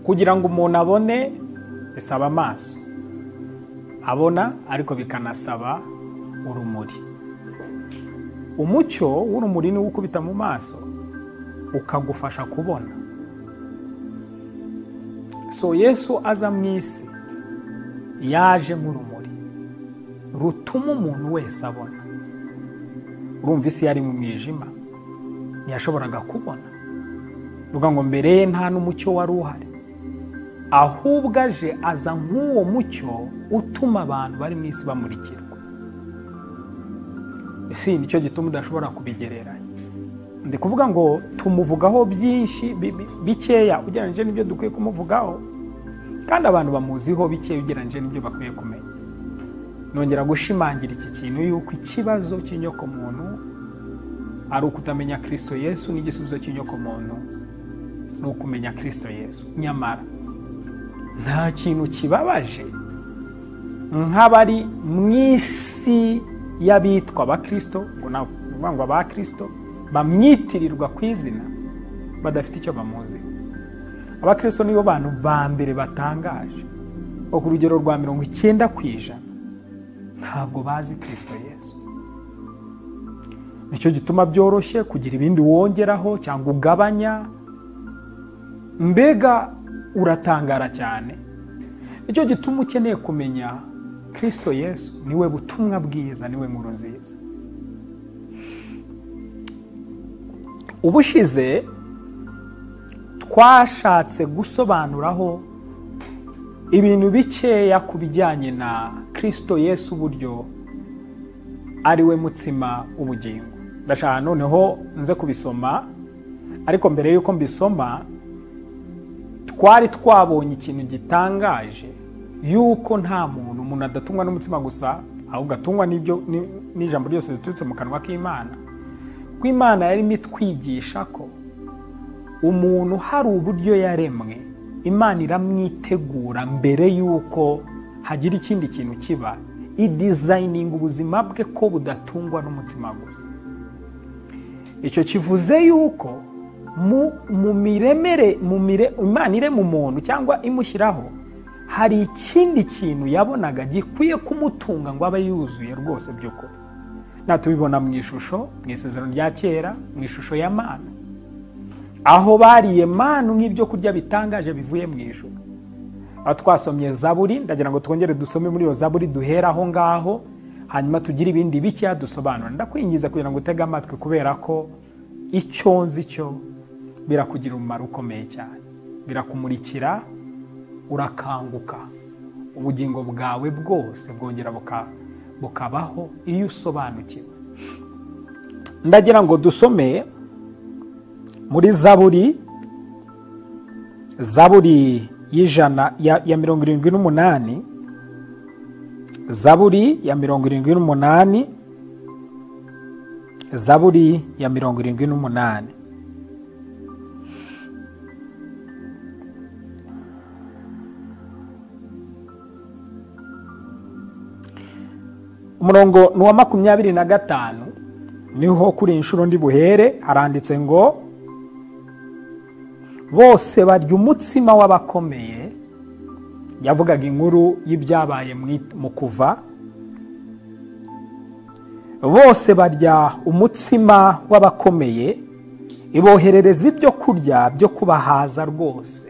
kugira ngo umuntu abone bisaba amaso abona ariko bikanasaba urumuri umucyo w'urumuri niwo ukubita mu maso ukagufasha kubona so yesu aza mu isi yaje nk'urumuri rutuma umuntu wese abona urumva isi yari mu mwijima ntiyashoboraga kubona vuga ngo mbere ye nta n'umucyo wari uhari ahubwo aje aza nk'uwo mucyo utuma abantu bari mu isi bamurikirwa isi ni cyo gituma udashobora kubigereranya ndi kuvuga ngo tumuvugaho byinshi bikeya ugereranyije n'ibyo dukwiye kumuvugaho kandi abantu bamuziho bikeya ugereranyije n'ibyo bakwiye kumenya nongera gushimangira iki kintu yuko ikibazo cy'inyokomuntu ari ukutamenya kirisito yesu n'igisubizo cy'inyokomuntu ni ukumenya kirisito yesu nyamara nta kintu kibabaje nk'abari mu isi y'abitwa abakirisito ngo navuga ngo abakirisito bamwitirirwa ku izina badafite icyo bamuzi abakirisito nibo bantu ba mbere batangaje ku rugero rwa mirongo icyenda ku ijana ntabwo bazi kirisito yesu nicyo gituma byoroshye kugira ibindi wongeraho cyangwa ugabanya mbega uratangara cyane nicyo gituma ukeneye kumenya kirisito yesu niwe butumwa bwiza niwe nkuru nziza ubushize twashatse gusobanuraho ibintu bikeya ku bijyanye na kirisito yesu uburyo ariwe mutsima ubugingo ndashaka noneho nze kubisoma ariko mbere y'uko mbisoma twari twabonye ikintu gitangaje yuko nta muntu umuntu adatungwa n'umutsima gusa ahubwo atungwa n'ijambo ryose riturutse mu kanwa k'imana ko imana yarimo itwigisha ko umuntu hari uburyo yaremwe imana iramwitegura mbere y'uko hagira ikindi kintu kiba idizayininga ubuzima bwe ko budatungwa n'umutsima gusa icyo kivuze yuko mu miremere imana irema umuntu cyangwa imushyiraho hari ikindi kintu yabonaga gikwiye kumutunga ngo abe yuzuye rwose by'ukuri natubibona mu ishusho mu isezerano rya kera mu ishusho ya mana aho bariye manu nk'ibyo kurya bitangaje bivuye mu ijoro aho twasomye zaburi ndagira ngo twongere dusome muri iyo zaburi duhera aho ngaho hanyuma tugire ibindi bikeya dusobanura ndakwingiza kugira ngo utege amatwi kubera ko icyo nzi cyo birakugira umumaro ukomeye cyane birakumurikira urakanguka ubugingo bwawe bwose bwongera bukabaho iyo usobanukiwe ndagira ngo dusome muri zaburi zaburi y'ijana ya mirongo irindwi n'umunani zaburi ya mirongo irindwi n'umunani zaburi ya mirongo irindwi n'umunani umurongo ni uwa makumyabiri na gatanu niho kuri inshuro ndi buhere haranditse ngo bose barya umutsima w'abakomeye yavugaga inkuru y'ibyabaye mu kuva bose barya umutsima w'abakomeye iboherereza ibyo kurya byo kubahaza rwose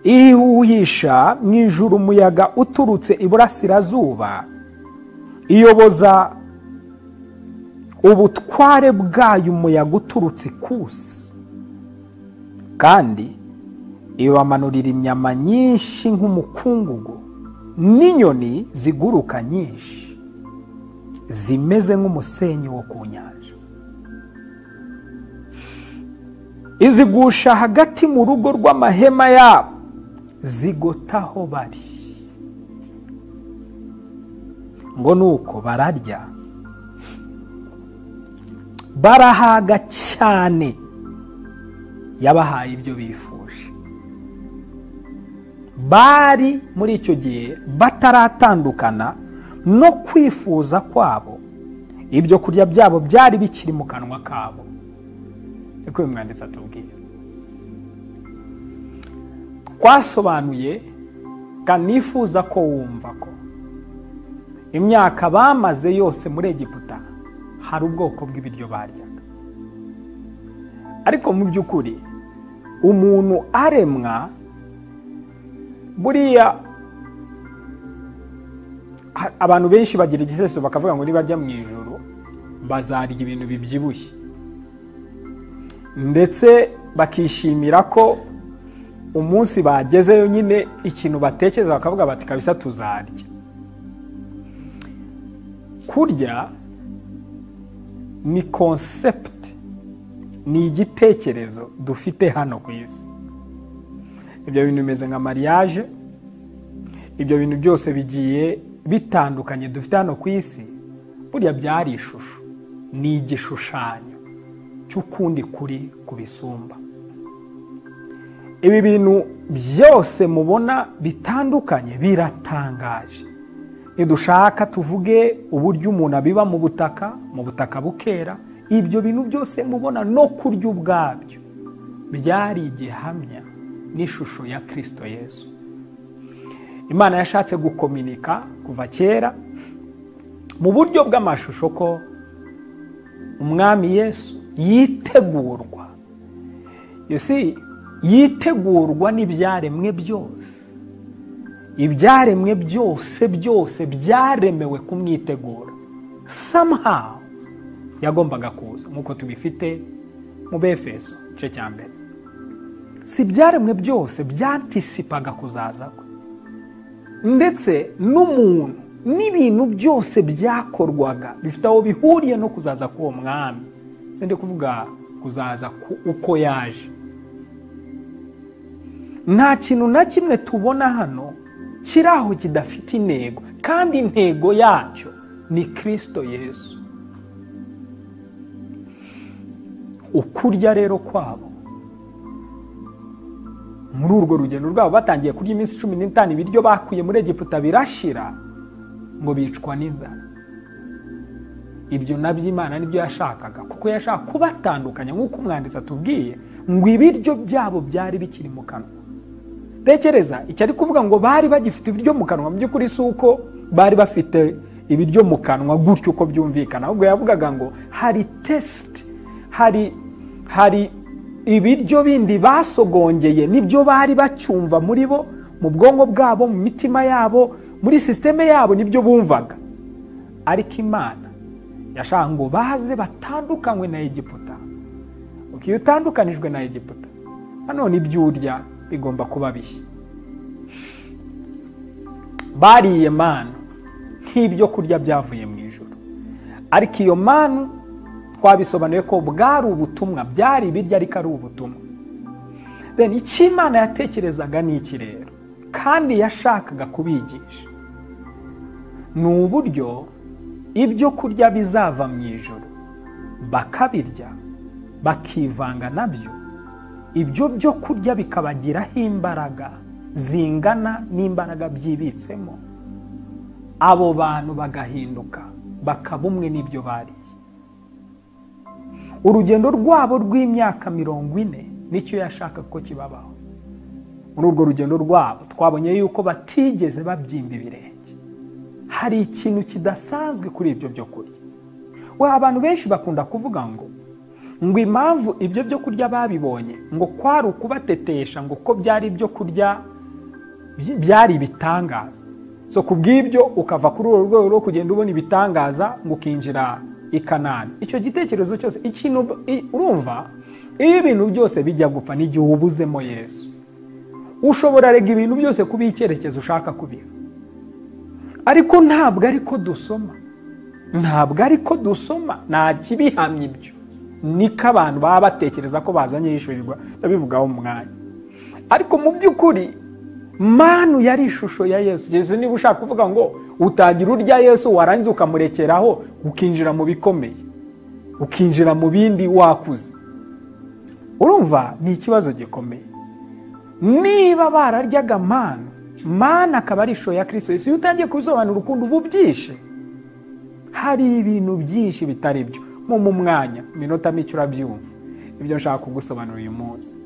ihuhisha mu ijuru umuyaga uturutse iburasirazuba iyoboza ubutware bwayo umuyaga uturutse ikusi kandi ibamanurira inyama nyinshi nk'umukungugu n'inyoni ziguruka nyinshi zimeze nk'umusenyi wo ku nyanja izigusha hagati mu rugo rw'amahema yabo zigotaho bari ngo ni uko bararya barahaga cyane yabahaye ibyo bifuje bari muri icyo gihe bataratandukana no kwifuza kwabo ibyo kurya byabo byari bikiri mu kanwa kabo niko uyu mwanditsi atubwira twasobanuye kandi nifuza ko wumva ko imyaka bamaze yose muri egiputa hari ubwoko bw'ibiryo baryaga ariko mu by'ukuri umuntu aremwa buriya ha- abantu benshi bagira igiseso bakavuga ngo nibajya mu ijoro bazarya ibintu bibyibushye ndetse bakishimira ko umunsi bagezeyo nyine ikintu batekereza bakavuga bati kabisa tuzarya kurya ni konsepti ni igitekerezo dufite hano ku isi ibyo bintu bimeze nka mariage ibyo bintu byose bigiye bitandukanye dufite hano ku isi burya byari ishusho ni igishushanyo cy'ukundi kuri kubisumba ibi bintu byose mubona bitandukanye biratangaje nidushaka tuvuge uburyo umuntu abiba mu butaka mu butaka bukera ibyo bintu byose mubona no kurya ubwabyo byari igihamya n'ishusho ya kirisito yesu imana yashatse gukominika kuva kera mu buryo bw'amashusho ko umwami yesu yitegurwa You see, yitegurwa n'ibyaremwe byose ibyaremwe byose byose byaremewe kumwitegura somehow yagombaga kuza nk'uko tubifite mu befeso igice cya mbere si ibyaremwe byose byantisipaga kuzaza kwe ndetse n'umuntu n'ibintu byose byakorwaga bifite aho bihuriye no kuzaza k'uwo mwami si ndi kuvuga kuzaza ku- uko yaje nta kintu na kimwe tubona hano kiri aho kidafite intego kandi intego yacyo ni kirisito yesu ukurya rero kwabo muri urwo rugendo rwabo batangiye kurya iminsi cumi n'itanu ibiryo bakuye muri egiputa birashira ngo bicwa n'inzara ibyo nabyo imana nibyo yashakaga kuko yashaka kubatandukanya nk'uko umwanditsi atubwiye ngo ibiryo byabo byari bikiri mu kanwa tekereza icyo ari kuvuga ngo bari bagifite ibiryo mu kanwa mu by'ukuri si uko bari bafite ibiryo mu kanwa gutyo uko byumvikana ahubwo yavugaga ngo hari tesiti hari hari ibiryo bindi basogongeye nibyo bari bacyumva muri bo mu bwonko bwabo mu mitima yabo muri sisiteme yabo nibyo bumvaga ariko imana yashaka ngo baze batandukanywe na egiputa uko iyo utandukanijwe na egiputa nanone ibyo urya bigomba kuba bishya bariye manu nk'ibyo kurya byavuye mu ijoro ariko iyo manu twabisobanuye ko bwari ubutumwa byari ibiryo ariko ari ubutumwa Then icyo imana yatekerezaga ni iki rero kandi yashakaga kubigisha ni uburyo ibyo kurya bizava mu ijoro bakabirya bakivanga nabyo ibyo byo kurya bikabagiraho imbaraga zingana n'imbaraga byibitsemo abo bantu bagahinduka bakaba umwe n'ibyo bariye urugendo rwabo rw'imyaka mirongo ine nicyo yashaka ko kibabaho muri urwo rugendo rwabo twabonye yuko batigeze babyimba ibirenge hari ikintu kidasanzwe kuri ibyo byo kurya we abantu benshi bakunda kuvuga ngo ngo impamvu ibyo byo kurya babibonye ngo kwari ukubatetesha ngo ko byari ibyo kurya by- byari ibitangaza so ku bw'ibyo ukava kuri urwo rwego rwo kugenda ubona ibitangaza ngo ukinjira i kanani icyo gitekerezo cyose ikintu i- urumva iyo ibintu byose bijya gupfa n'igihe ubuzemo yesu ushobora rega ibintu byose kubiha icyerekezo ushaka kubiha ariko ntabwo ari ko dusoma ntabwo ari ko dusoma nta kibihamya ibyo niko abantu baba batekereza ko bazanye yishyurirwa ndabivugaho mu mwanya ariko mu by'ukuri manu yari ishusho ya yesu yesu niba ushaka kuvuga ngo utagira urya yesu warangiza ukamurekeraho ukinjira mu bikomeye ukinjira mu bindi wakuze urumva ni ikibazo gikomeye niba bararyaga manu manu akaba ari ishusho ya kirisito yesu iyo utangiye kubisobanura ukuntu uba ubyishe hari ibintu byinshi bitari byo mu mu mwanya iminota mike urabyumva ibyo nshaka kugusobanurira uyu munsi